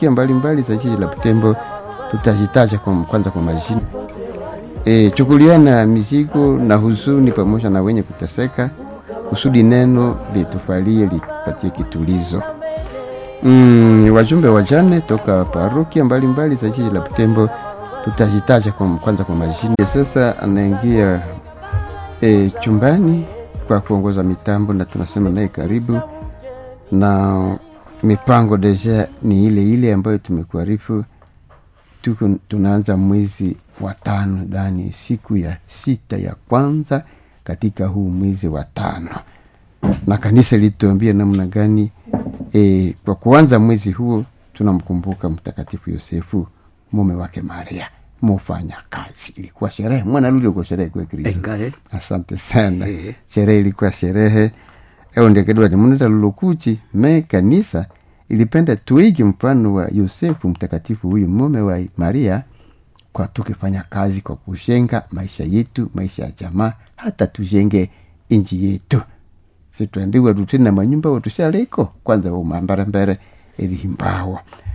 mbalimbali za jiji la Butembo tutazitaja kwa kwanza kwa majina e, chukuliana mizigo na huzuni pamoja na wenye kuteseka, kusudi neno litufalie lipatie kitulizo. Mm, wajumbe wajane toka parokia mbalimbali za jiji la Butembo tutazitaja kwa kwanza kwa majina. Sasa anaingia e, chumbani kwa kuongoza mitambo na tunasema naye karibu na mipango deja ni ile ile ambayo tumekuarifu. Tuko tunaanza mwezi wa tano ndani siku ya sita ya kwanza katika huu mwezi wa tano, na kanisa lituambia namna gani e, kwa kuanza mwezi huo tunamkumbuka Mtakatifu Yosefu mume wake Maria mufanya kazi. Ilikuwa sherehe mwana luli uko sherehe kwa Kristo. Engae. Asante sana Eh. sherehe ilikuwa sherehe eondekedwa muneta lulukuchi me kanisa ilipenda tuige mfano wa Yosefu mtakatifu huyu mume wa Maria kwa tukifanya kazi kwa kushenga maisha yetu maisha ya jamaa hata tujenge inji yetu situandiwa tutena manyumba watushaliko kwanza umambara mbere ilihimbawa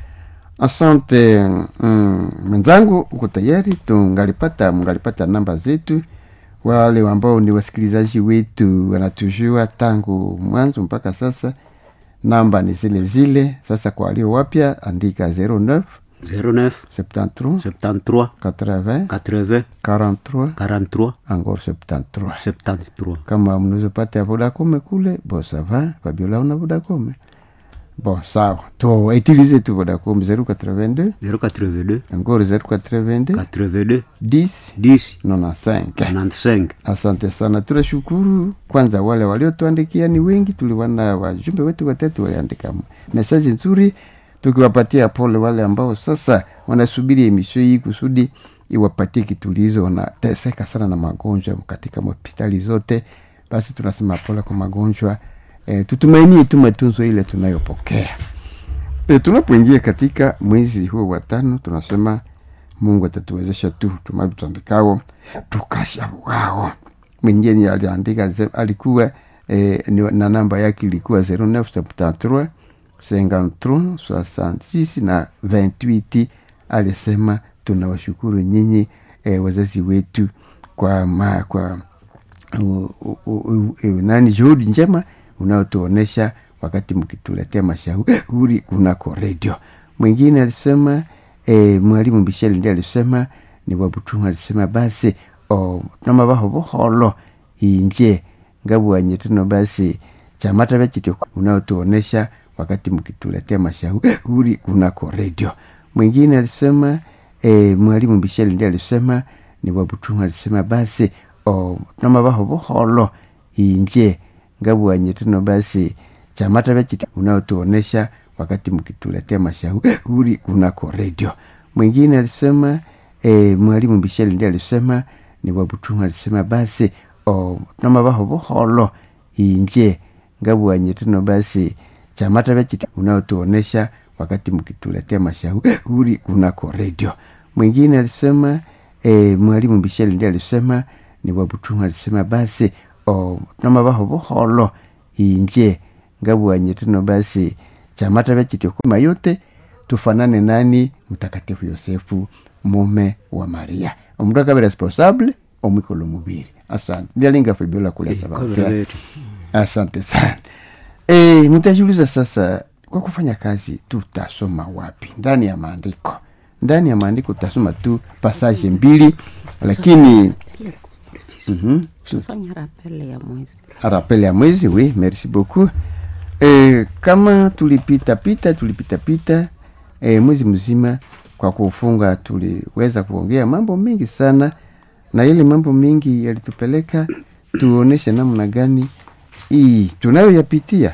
asante mm, mwenzangu uko tayari tungalipata mungalipata namba zetu wale ambao ni wasikilizaji wetu wanatujua tangu mwanzo mpaka sasa namba ni zile zile sasa kwa walio wapya andika 09 09 73 73 80 80 43 43 encore 73 73 kama mnaweza pata ya vodacom kule bo sava fabiola una vodacom bon sawa to utilize tu vodacom 082 082 encore 082 82 10 10 95 95 asante sana tunashukuru kwanza wale waliotuandikia ni wengi tuliwana wajumbe wetu watatu waliandika mesaji nzuri tukiwapatia pole wale ambao sasa wanasubiri emisio hii kusudi iwapatie kitulizo wanateseka sana na magonjwa katika hospitali zote basi tunasema pole kwa magonjwa e, tutumainie tu matunzo ile tunayopokea e, tunapoingia katika mwezi huo wa tano tunasema mungu atatuwezesha tu tumavitambikao tukashabuao mwingine aliandika ze- alikuwa eh, ni- na namba yake ilikuwa 0973 53 66 na 28 alisema tunawashukuru nyinyi eh, wazazi wetu kwa ma, kwa u, u, u, u, u, nani juhudi njema unaotuonesha wakati mkituletea mashauri kunako redio mwingine alisema e, mwalimu Michel ndiye alisema ni wabutunga alisema basi o namabaho buholo inje ngabwanye tuno basi chamata vechityo unaotuonesha wakati mkituletea mashauri kunako redio mwingine alisema e, mwalimu Michel ndiye alisema ni wabutunga alisema basi o namabaho buholo inje ngabwanye tuno basi chamata vechityo unaotuonesha wakati mkituletea mashauri kunako redio mwingine alisema e, mwalimu Michel ndiye alisema ni wabutunga alisema basi o namabaho buholo inje ngabwanye tuno basi chamata vechityo unaotuonesha wakati mkituletea mashauri kunako redio mwingine alisema e, mwalimu Michel ndiye alisema ni wabutunga alisema basi o namabaho buholo inje ngabwanye tuno basi chamata vechityo kuma yote tufanane nani mtakatifu yosefu mume wa maria omundu akabe responsable omwikolo mubiri asante ndialinga fibiola kulesa Kwa bakutia. vile asante sana e, mtajiuliza sasa kwa kufanya kazi tutasoma wapi ndani ya maandiko ndani ya maandiko tutasoma tu pasaje mbili lakini Mhm. tufanya rapele ya mwezi rappel ya mwezi oui merci beaucoup e, kama tulipita pita tulipita pita e, mwezi mzima kwa kufunga tuliweza kuongea mambo mengi sana na ile mambo mengi yalitupeleka tuoneshe namna gani hii tunayoyapitia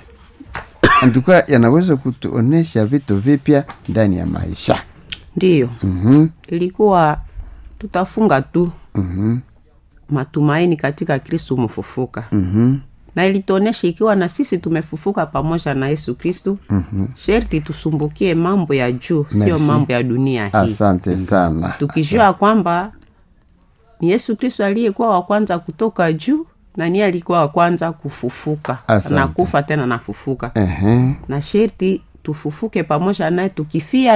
antuka yanaweza kutuonesha vitu vipya ndani ya maisha ndiyo mm-hmm. ilikuwa tutafunga tu Mm-hmm. matumaini katika kristu mfufuka Mm-hmm. na ilituonesha ikiwa na sisi tumefufuka pamoja na yesu kristu mm-hmm. sherti tusumbukie mambo ya juu sio Merci. mambo ya dunia hii asante sana tukijua kwamba ni yesu kristo aliyekuwa wa kwanza kutoka juu na niye alikuwa wa kwanza kufufuka Asante. na kufa tena nafufuka Ehe. na sherti tufufuke pamoja naye tukifia